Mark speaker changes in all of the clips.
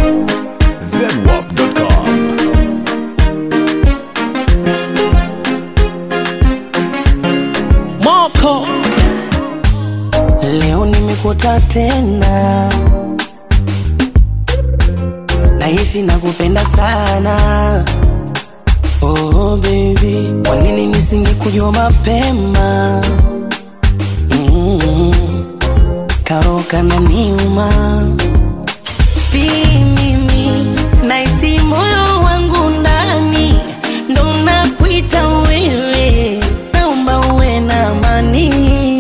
Speaker 1: zedwap.com.
Speaker 2: Moko leo nimekuta tena, nahisi nakupenda sana. Oh baby, kwa nini nisingekujua mapema? mm Karoka na niuma, si mimi, nahisi moyo wangu ndani ndo nakuita wewe, naomba uwe na amani,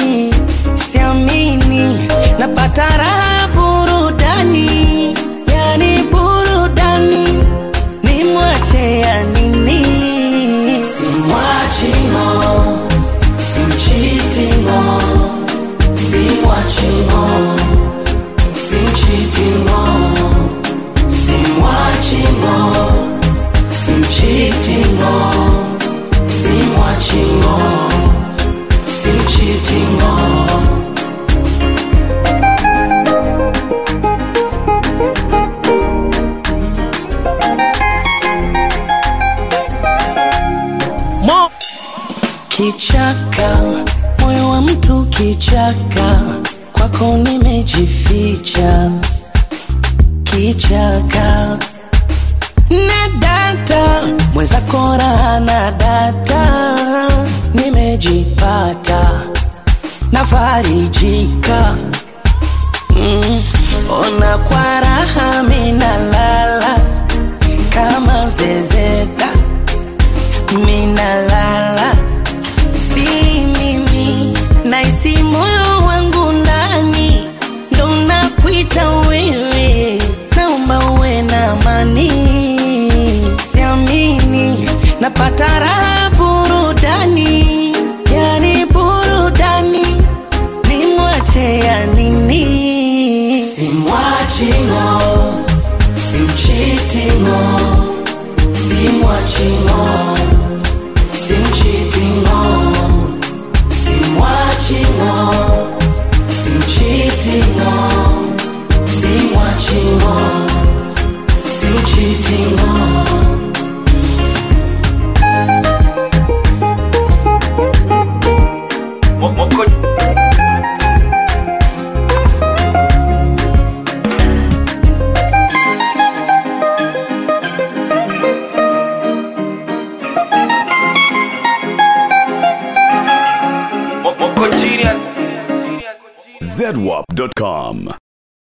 Speaker 2: siamini napata raha burudani, yani burudani, nimwache ya nini? Simwachi ngo, simchiti ngo, simwachi ngo, simchiti ngo, simwachi ngo, simchiti ngo, simwachi ngo, simchiti ngo. Mo kichaka, moyo wa mtu kichaka, kwako nimejificha kichaka na data mwenzako raha na data nimejipata nafarijika mm. ona kwa raha minalala kama zezeta minalala si mimi naisi moyo wangu ndani ndo nakuita wewe naomba uwe na amani siamini napata raha burudani yani burudani nimwache ya nini simwachi ngo simchiti ngo simwachi ngo simchiti ngo simwachi ngo simchiti ngo simwachi ngo simchiti ngo
Speaker 1: zedwap.com.